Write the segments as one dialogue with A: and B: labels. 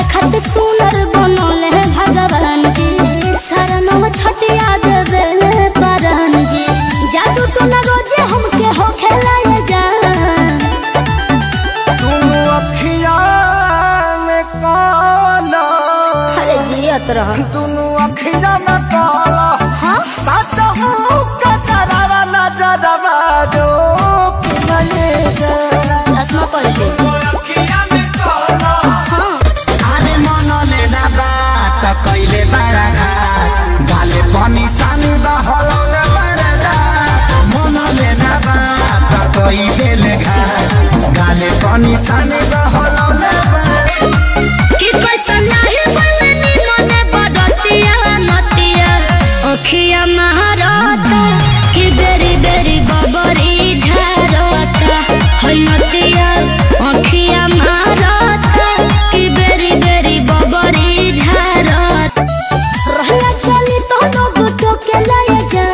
A: खत सुनर बनल है भगवान जी शरणम छटिया देवे परन जी जादू तो न रोजे हमके हो खेलाए जा
B: तुम अखिया में काला
A: अरे जियत रह
B: दुनु अखिया में काला
A: हाँ
B: सच हूँ कचरा नजरवा दो कि नहीं जा
A: चश्मा पहन ले
B: अखिया में काला
A: हाँ
B: अरे मन लेना बात कैले बड़ा घाट गाले पनि सानी बहलौले बड़ा मन लेना बात कैले घाट गाले पनि सानी बहलौले बड़ा
A: कि कैसा नाही बननी मने बडतिया नतिया अखिया महारता कि बेरी बेरी बबरी झारता है नतिया अखिया महारता कि बेरी बेरी बबरी झारता रहला चली तो लोग तो के लाए जा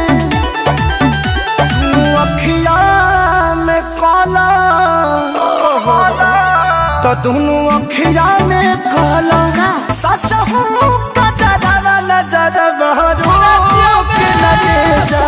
B: अखिया में काला तो दोनों अखिया में काला सच हूँ कचरा नजर बहरू के लगे जा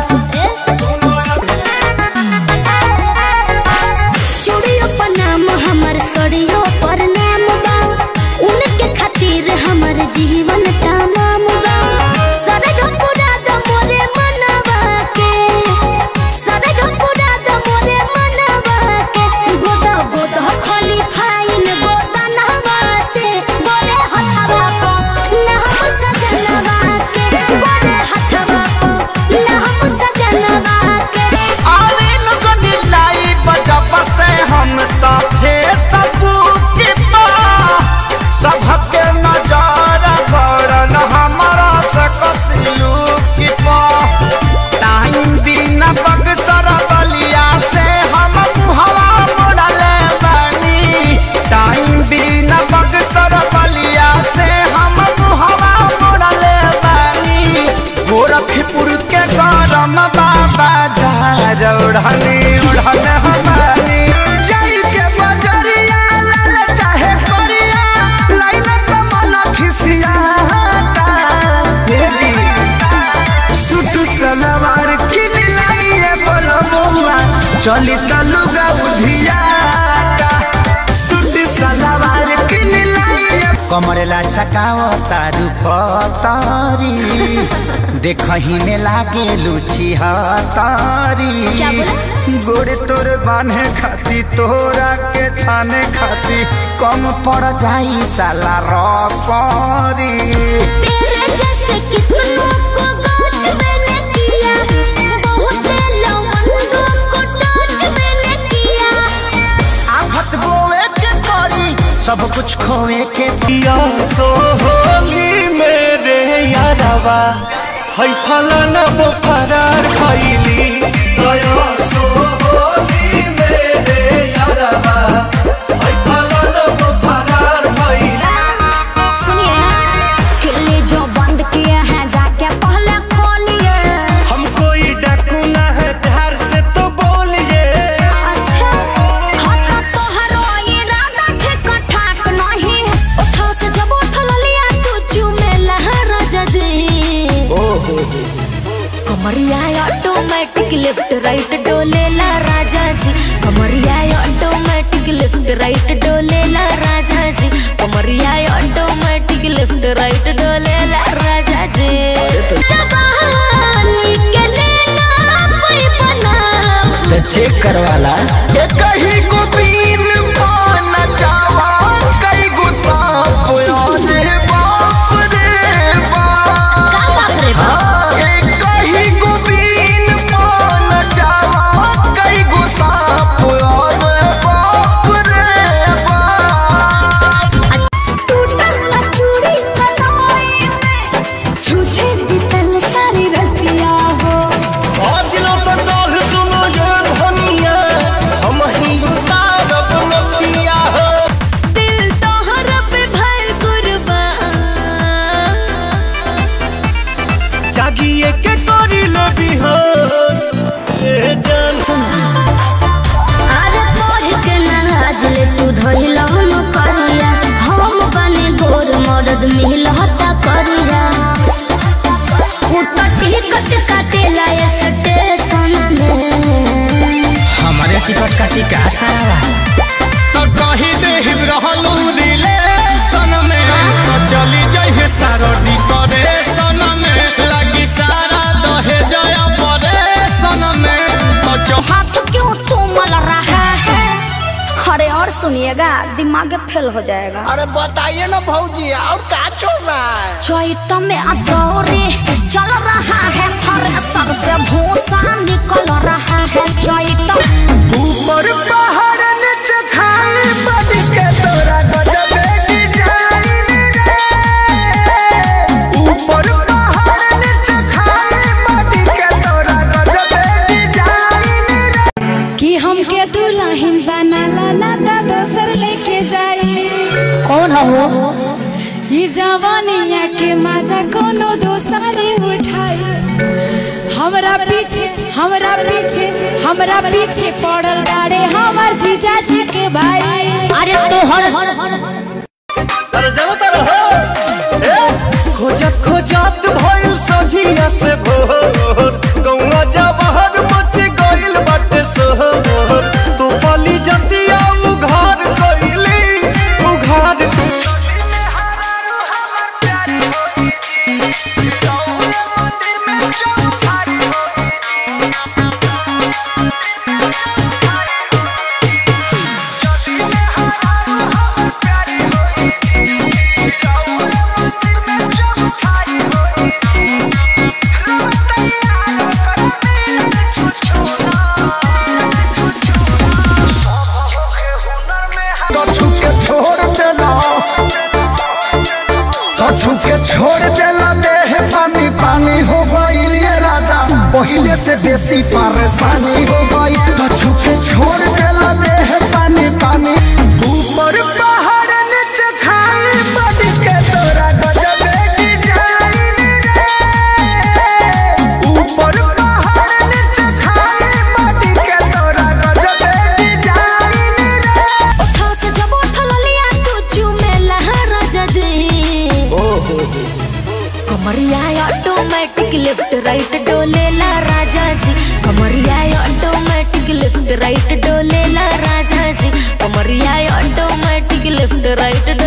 A: चूड़ियों पर नाम हमर सड़ियों पर नाम बा उनके खातिर हमर जीवन तमाम बा सरग पूरा द मोरे मनवा के सरग पूरा द मोरे मनवा के गोदा गोदा खाली फाइन गोदा नहवा से गोरे हथवा को ना हम सजनवा के गोरे हथवा को ना हम सजनवा के
B: आवे लगन लाई बजब से हम तो थे सबूत पा सबके नजर गड़न हमारा से कसिलू की पा टाइम बिना बगसर बलिया से हम मुहवा मोड़ले बानी टाइम बिना बगसर बलिया से हम मुहवा मोड़ले बानी गोरखपुर के गरम बाबा झार उड़नी उड़न हमारी जई के बजरिया लाल चाहे करिया लाइन कमल खिसियाता हे जी सुट सलवार किन लाइए बोलबुआ चली तलुगा उधियाता सुट सलवार किन लाइए कमरेला चकाओ तारू पतारी देखही में लागे लुची हतारी
A: क्या बोला?
B: गोड़े तोर बांधे खाती तोरा के छाने खाती कम पड़ जाई साला रसरी
A: तेरे जैसे कितनों को गाज मैंने किया बहुत लवंडों को टच मैंने किया
B: आफत बोए के करी सब कुछ खोए के पिया सोहली मेरे यारवा है फलाना वो फरार खैली दया सोहली मेरे यारवा है फलाना वो फरार खैली
A: सुनिए किले जो बंद किए हैं जाके पहले खोलिए
B: हम कोई डाकू ना है प्यार से तो बोलिए
A: अच्छा हाथ तो हरो इरादा ठेका ठाक नहीं उठा से जब उठल लिया तू चूमे लहरा जजे कमरिया ऑटोमेटिक लेफ्ट राइट डोलेला राजा जी कमरिया ऑटोमेटिक लेफ्ट राइट डोलेला राजा जी कमरिया ऑटोमेटिक लेफ्ट राइट डोलेला राजा जी जवानी के लेना कोई बना
B: चेक करवाला ये कहीं को बीन पाना चावा कहीं को सांप आने बाप रे बाप
A: का बाप रे बाप
B: ये कहीं को बीन पाना चावा कहीं को सांप आने बाप रे बाप
A: टूटल चूड़ी कलाई में छूछे बीतल सारी रतिया हो
B: आज लो तो डाल सुनो ये धनिया हम ही
A: मरद मिलता करिया उतर टिकट काटेला ये स्टेशन में
B: हमारे टिकट का टिका सारा तो कही दे रहलू रिलेशन में तो चली जाइए सारो डिकोरेशन में लगी सारा दहे जया परेशन में तो चौहा
C: हाथ क्यों तुमल रहा है अरे और सुनिएगा दिमाग फेल हो जाएगा
D: अरे बताइए ना भौजी और का चल रहा है
C: चैत में अदौरे चल रहा है थ्रेसर से भूसा निकल रहा है चैत
D: ऊपर पहाड़ नीचे खाई बड़ी के तोरा गजबे डिजाइन रे ऊपर पहाड़ नीचे खाई बड़ी के तोरा गजबे डिजाइन रे
E: कि हमके दुल्हन बनाला ना ता दोसर लेके जाई
A: कौन हो
E: ई जवानिया के मजा कोनो दोसरे उठाई हमरा पीछे हमरा पीछे हमरा पीछे पड़ल बाड़े हमर जीजा जी के भाई
A: अरे तोहर
D: अरे चलो तर हो खोजत खोजत भइल सझिया से भोर गौवा जवाहर मच गइल बाटे सोहर तू पली जतिया उघार कइली उघार तो छुके छोड़ देला तो छुके छोड़ देला देह पानी पानी हो गइल ये राजा पहिले से बेसी परेशानी हो गई तो छुके छोड़ देला देह पानी पानी ऊपर पहाड़ नीचे खाई बड़ी के तोरा गजबे डिजाइन रे ऊपर पहाड़ नीचे खाई बड़ी के तोरा गजबे डिजाइन रे
C: उठा से जब उठल लिया तू चुमेला राजा जी कमरिया ऑटोमेटिक लेफ्ट राइट डोलेला राजा जी कमरिया ऑटोमेटिक लेफ्ट राइट डोलेला राजा जी कमरिया ऑटोमेटिक लेफ्ट राइट